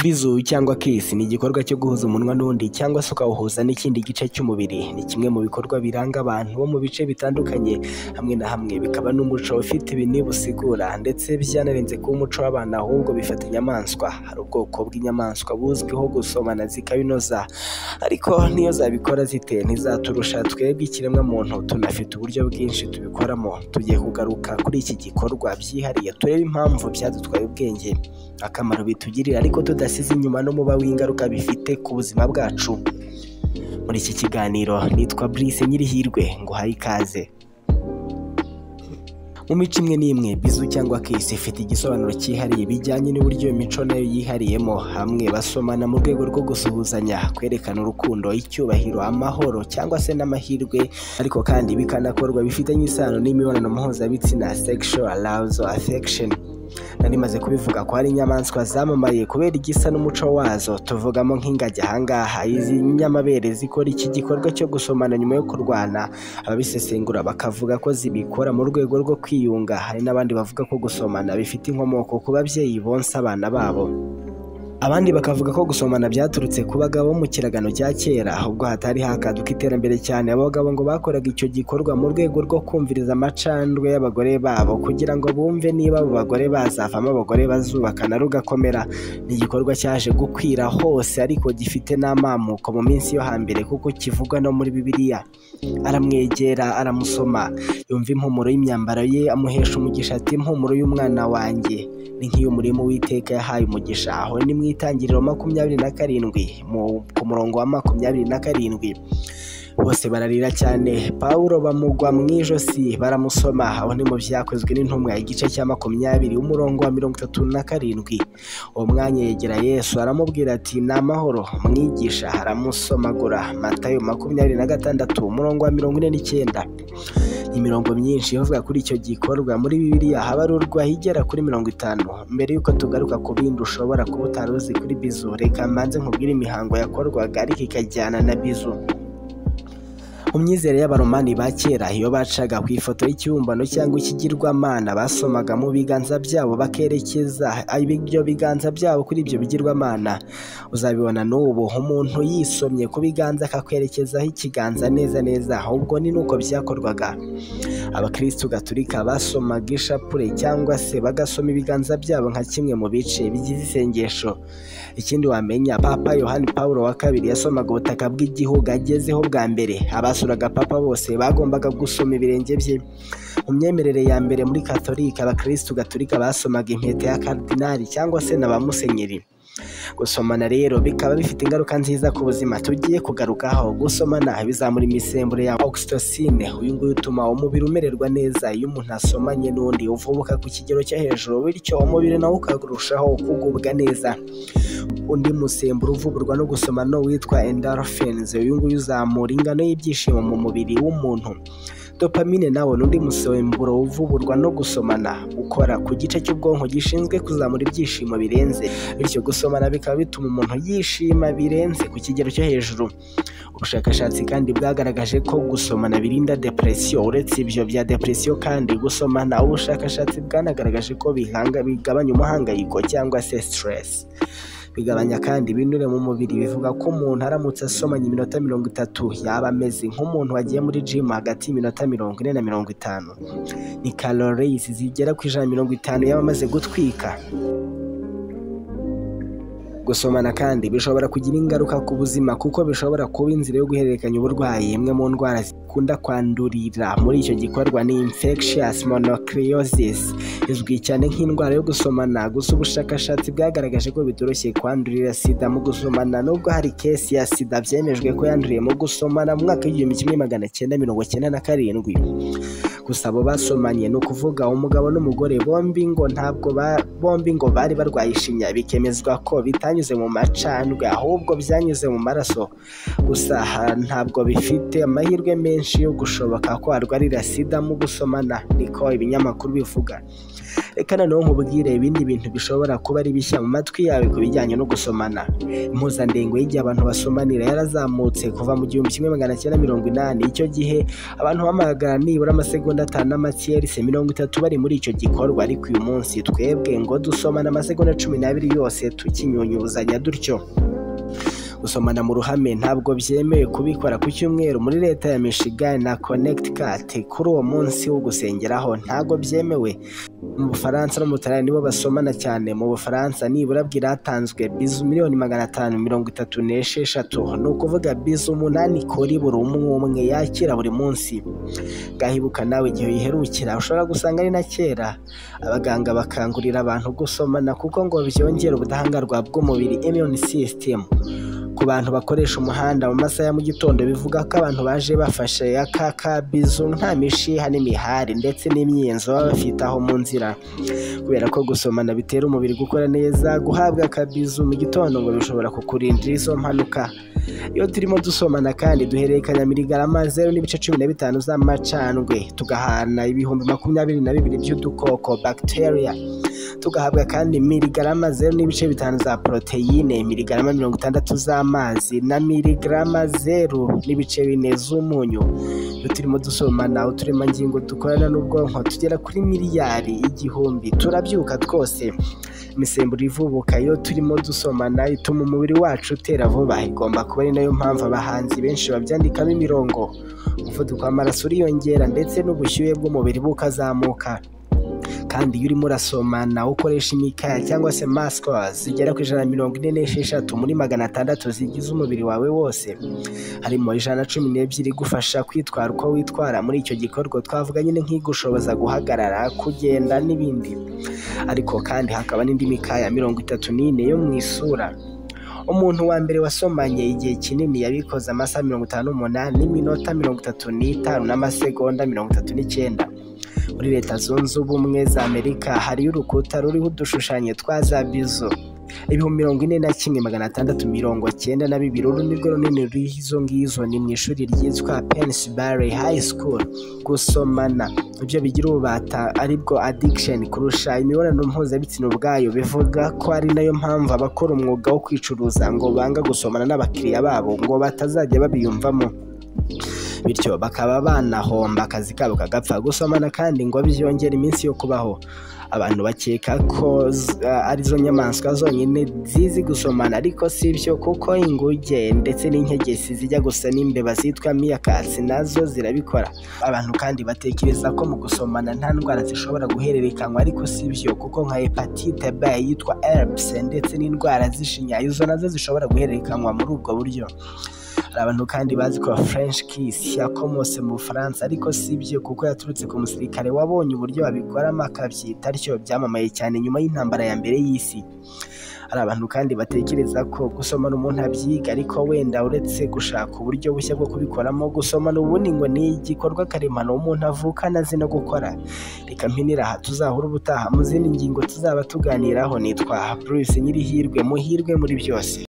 Kwizu cyangwa kiss ni igikorwa cyo guhuza umunwa n'undi cyangwa se ukawuhuza n'ikindi gice cy'umubiri. Ni kimwe mu bikorwa biranga abantu bo mu bice bitandukanye hamwe na hamwe, bikaba n'umuco ufite ibintu bisigura ndetse byanarenze kuba umuco w'abantu ahubwo bifata inyamaswa. Hari ubwoko bw'inyamaswa buzwiho gusomana zikabinoza ariko n'iyo zabikora zite ntizaturusha, twebwe ikiremwamuntu tunafite uburyo bwinshi tubikoramo. Tugiye kugaruka kuri iki gikorwa byihariye turebe impamvu byadutwaye ubwenge, akamaro bitugirira ariko tudasize inyuma n'umuba w'ingaruka bifite ku buzima bwacu. Muri iki kiganiro nitwa Brice Nyirihirwe nguhaye ikaze. Mu mico imwe n'imwe bizu cyangwa kisi ifite igisobanuro cyihariye bijyanye n'uburyo iyo mico nayo yihariyemo. Hamwe basomana mu rwego rwo gusuhuzanya, kwerekana urukundo, icyubahiro, amahoro cyangwa se n'amahirwe, ariko kandi bikanakorwa bifitanye isano n'imibonano mpuzabitsina sexual arousal affection. Nari maze kubivuga ko hari inyamaswa zamamaye kubera igisa n'umuco wazo, tuvugamo nk'ingagi aha ngaha. Izi nyamabere zikora iki gikorwa cyo gusomana nyuma yo kurwana, ababisesengura bakavuga ko zibikora mu rwego rwo kwiyunga. Hari n'abandi bavuga ko gusomana bifite inkomoko ku babyeyi bonsa abana babo. Abandi bakavuga ko gusomana byaturutse ku bagabo mu kiragano cya kera, ubwo hatari hakaduka iterambere cyane, abagabo ngo bakoraga icyo gikorwa mu rwego rwo kumviriza amacandwe y'abagore babo kugira ngo bumve niba abo bagore bazavamo abagore bazubakana rugakomera. Ni igikorwa cyaje gukwira hose ariko gifite n'amamuko mu minsi yo hambere kuko kivugwa no muri Bibiliya. Aramwegera aramusoma, yumva impumuro y'imyambaro ye, amuhesha umugisha ati impumuro y'umwana wanjye ni nk'iy'umurima Uwiteka yahaye umugisha. Aho ni mu itangiriro makumyabiri na karindwi mu- ku murongo wa makumyabiri na karindwi. Bose bararira cyane, Pawulo bamugwa mu ijosi baramusoma. Aho ni mu byakozwe n'intumwa igice cya makumyabiri umurongo wa mirongo itatu na karindwi. Uwo mwanya yegera Yesu aramubwira ati ni amahoro mwigisha, aramusomagura. Matayo makumyabiri na gatandatu umurongo wa mirongo ine n'icyenda imirongo myinshi ivuga kuri icyo gikorwa muri bibiliya habarurwa igera kuri mirongo itanu mbere y'uko tugaruka ku bindi ushobora kuba utari uzi kuri bizu reka mbanze nkubwire imihango yakorwaga ariko ikajyana na bizu mu myizere y'abaromani ba kera iyo bacaga ku ifoto y'ikibumbano cyangwa ikigirwamana basomaga mu biganza byabo bakerekeza ibyo biganza byabo kuri ibyo bigirwamana uzabibona n'ubu umuntu yisomye ku biganza akakwerekezaho ikiganza neza neza ahubwo ni nuko byakorwaga abakristu gatolika basomaga ishapure cyangwa se bagasoma ibiganza byabo nka kimwe mu bice bigize isengesho ikindi wamenya papa yohani pawulo wa kabiri yasomaga ubutaka bw'igihugu agezeho bwa mbere abasuraga papa bose bagombaga gusoma ibirenge bye mu myemerere ya mbere muri katolika abakristu gatolika basomaga impeta ya karidinali cyangwa se na ba musenyeri gusomana rero bikaba bifite ingaruka nziza ku buzima tugiye kugarukaho gusomana bizamura imisemburo ya oxytocin uyu nguyu utuma umubiri umererwa neza iyo umuntu asomanye n'undi uvubuka ku kigero cyo hejuru bityo umubiri nawo ukarushaho kugubwa neza undi musemburo uvugurwa no gusomana ni uwitwa endorphins uyu nguyu uzamura ingano y'ibyishimo mu mubiri w'umuntu dopamine nawo ni undi musemburo uvugurwa no gusomana ukora ku gice cy'ubwonko gishinzwe kuzamura ibyishimo birenze bityo gusomana bikaba bituma umuntu yishima birenze ku kigero cyo hejuru ubushakashatsi kandi bwagaragaje ko gusomana birinda depresiyo uretse ibyo bya depresiyo kandi gusomana ubushakashatsi bwanagaragaje ko bihanga bigabanya umuhangayiko cyangwa se stress bigabanya kandi ibinure mu mubiri bivuga ko umuntu aramutse asomanye iminota mirongo itatu yaba ameze nk'umuntu wagiye muri jimu hagati y'iminota mirongo ine na mirongo itanu ni calories zigera ku ijana na mirongo itanu yaba amaze gutwika Gusomana kandi bishobora kugira ingaruka ku buzima kuko bishobora kuba inzira yo guhererekanya uburwayi. Imwe mu ndwara zikunda kwandurira muri icyo gikorwa ni infectious mononucleosis, izwi cyane nk'indwara yo gusomana. Gusa ubushakashatsi bwagaragaje ko bitoroshye kwandurira sida mu gusomana, nubwo hari kesi ya sida byemejwe ko yanduriye mu gusomana mu mwaka w'igihumbi kimwe magana cyenda mirongo cyenda na karindwi. Gusa abo basomanye ni ukuvuga umugabo n'umugore bombi ngo ntabwo ba- bombi ngo bari barwaye ishinya, bikemezwa ko bitanyuze mu macandwe ahubwo byanyuze mu maraso. Gusa aha ntabwo bifite amahirwe menshi yo gushoboka ko arwarira sida mu gusomana, niko ibinyamakuru bivuga. reka noneho nkubwire ibindi bintu bishobora kuba ari bishya mu matwi yawe ku bijyanye no gusomana impuzandengo y'igihe abantu basomanira yarazamutse kuva mu gihumbi kimwe magana cyenda mirongo inani icyo gihe abantu bahamagara nibura amasegonda atanu n'amakiyerisi mirongo itatu bari muri icyo gikorwa ariko uyu munsi twebwe ngo dusomana amasegonda cumi n'abiri yose tukinyunyuzanya dutyo gusomana mu ruhame ntabwo byemewe kubikora ku cyumweru muri leta ya Michigan na Connecticut kuri uwo munsi wo gusengeraho ntabwo byemewe mu Bufaransa no mu Butaliyani nibo basomana cyane mu Bufaransa nibura bwiratanzwe bizu miliyoni magana atanu mirongo itatu n'esheshatu ni ukuvuga bizu umunani kuri buri umwe umwe yakira buri munsi gahibuka nawe igihe uyiherukira ushobora gusanga ari na kera abaganga bakangurira abantu gusomana kuko ngo byongera ubudahangarwa bw'umubiri immune system ku bantu bakoresha umuhanda mu masaha ya mu gitondo bivuga ko abantu baje bafashe aka kabizu nta mishiha n'imihari ndetse n'imyinzo baba bafitaho mu nzira kubera ko gusomana bitera umubiri gukora neza guhabwa akabizu mu gitondo ngo bishobora kukurindira izo mpanuka iyo turimo dusomana kandi duhererekanya miligarama zeru n'ibice cumi na bitanu z'amacandwe tugahana ibihumbi makumyabiri na bibiri by'udukoko bacteria tugahabwa kandi miligarama zeru n'ibice bitanu za poroteyine miligarama mirongo itandatu z'amazi na miligarama zeru n'ibice bine z'umunyu iyo turimo dusomana uturemangingo dukorana n'ubwonko tugera kuri miliyari igihumbi turabyuka twose imisemburo ivubuka iyo turimo dusomana ituma umubiri wacu utera vuba igomba kuba ari nayo mpamvu abahanzi benshi babyandikamo imirongo umuvuduko w'amaraso uriyongera ndetse n'ubushyuhe bw'umubiri bukazamuka kandi iyo urimo urasomana ukoresha imikaya cyangwa se masikwa zigera ku ijana na mirongo ine n'esheshatu muri magana atandatu zigize umubiri wawe wose harimo ijana na cumi n'ebyiri igufasha kwitwara uko witwara muri icyo gikorwa twavuga nyine nk'igushoboza guhagarara kugenda n'ibindi ariko kandi hakaba n'indi mikaya mirongo itatu n'ine yo mu isura umuntu wa mbere wasomanye igihe kinini yabikoze amasaha mirongo itanu n'umunani n'iminota mirongo itatu n'itanu n'amasegonda mirongo itatu n'icyenda muri leta zunze ubumwe za amerika hariyo urukuta ruriho udushushanyo twa za bizo ibihumbi mirongo ine na kimwe magana atandatu mirongo cyenda na bibiri uru nirwo runini ruriho izo ngizo ni mu ishuri ryitwa pensibare hayi sikuru gusomana ibyo bigira ububata aribwo adikisheni kurusha imibonano mpuzabitsina ubwayo bivuga ko ari nayo mpamvu abakora umwuga wo kwicuruza ngo banga gusomana n'abakiriya babo ngo batazajya babiyumvamo bityo bakaba banahomba akazi kabo kagapfa gusomana kandi ngo byongera iminsi yo kubaho abantu bakeka ko arizo nyamaswa zonyine zizi gusomana ariko si byo kuko inguge ndetse n'inkegesi zijya gusa n'imbeba zitwa miyakatsi nazo zirabikora abantu kandi batekereza ko mu gusomana nta ndwara zishobora guhererekanywa ariko si byo kuko nka hepatite b yitwa herpes ndetse n'indwara z'ishinya izo nazo zishobora guhererekanywa muri ubwo buryo hari abantu kandi bazi ko French Kiss yakomotse mu Bufaransa ariko si byo kuko yaturutse ku musirikare wabonye uburyo babikoramo akabyita bityo byamamaye cyane nyuma y'intambara ya mbere y'isi hari abantu kandi batekereza ko gusomana umuntu abyiga ariko wenda uretse gushaka uburyo bushya bwo kubikoramo gusomana ubundi ngo ni igikorwa karemano umuntu avukana azi no gukora reka mpinira aha tuzahura ubutaha mu zindi ngingo tuzaba tuganiraho nitwa Bruce Nyirihirwe muhirwe muri byose